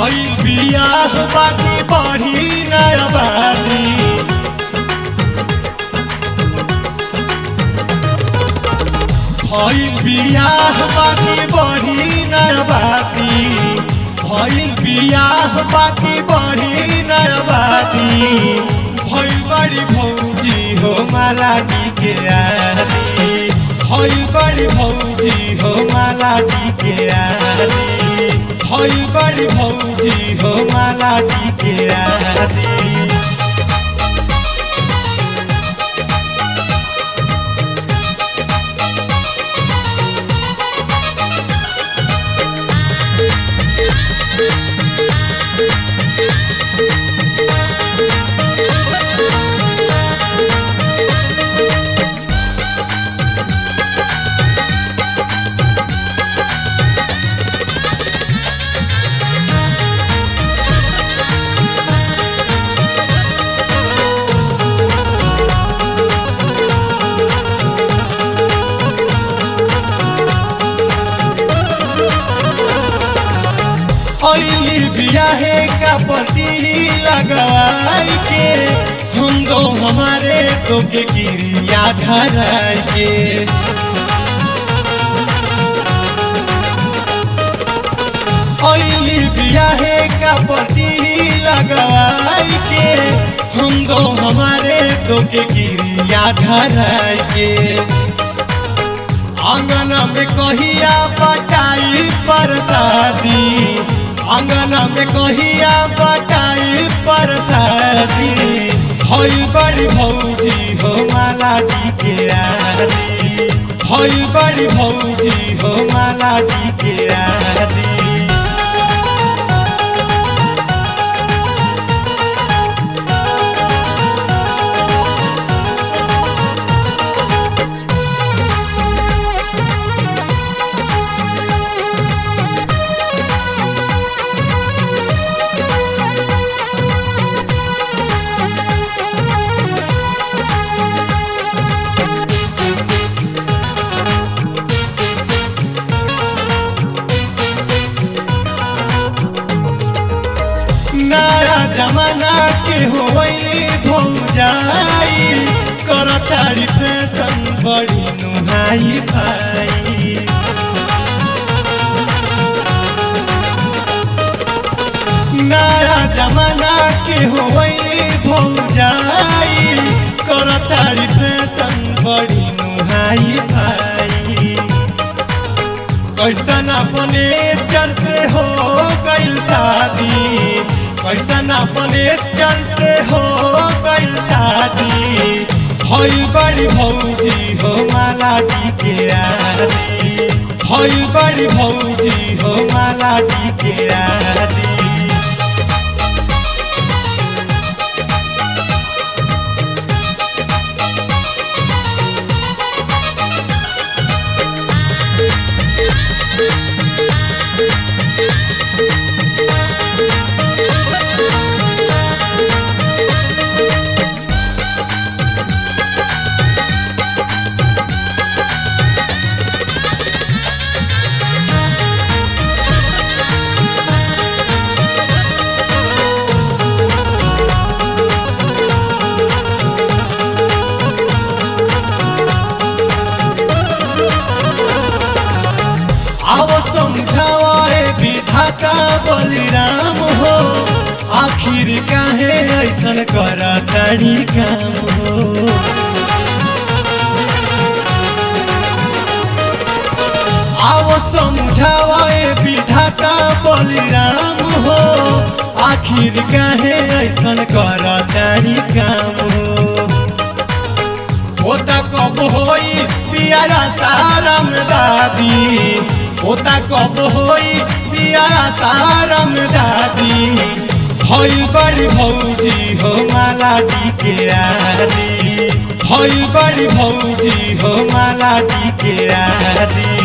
भइल बियाह बाकी बढ़ी नया बानी भइल बियाह बाकी बढ़ी नया बाती भइल बियाह बाकी बढ़ी नया बाती भइल बड़ी भौजी हो मालाटी के आली भइल बड़ी भौजी हो मालाटी के आली भइल बड़ी भौजी हो मालाटी के आली ऐली बियाहे का पति लगाई के हम दो हमारे तो के गिरिया धराई के ऐली बियाहे का पति लगाई के हम दो हमारे तो के गिरिया धराई के आंगन में कहिया बटाई पर शादी आंगन में कहिया बटाई पर शादी भइल बड़ी भौजी हो मालाटी के आली भइल बड़ी भौजी हो मालाटी के आली नया जमाना के होइली भौजाई करतारी फैशन बड़ी नुहाई भाई नया जमाना के होइली भौजाई करतारी फैशन बड़ी नुहाई भाई कैसन अपने चर से हो गइल शादी कैसन अपने चर से हो गइल शादी भइल बड़ी भौजी हो मालाटी के आली भइल बड़ी भौजी हो मालाटी के आली आओ समझाए विधाता बलिराम हो आखिर काहे ऐसन कर तड़ी काम हो आओ समझाए विधाता बलिराम हो आखिर काहे ऐसन कर तड़ी काम हो होता कब होई पियारा सारम दादी होता कब होई पियारा सारम दादी भइल बड़ी भौजी हो मालाटी के आली भइल बड़ी भौजी हो मालाटी के आली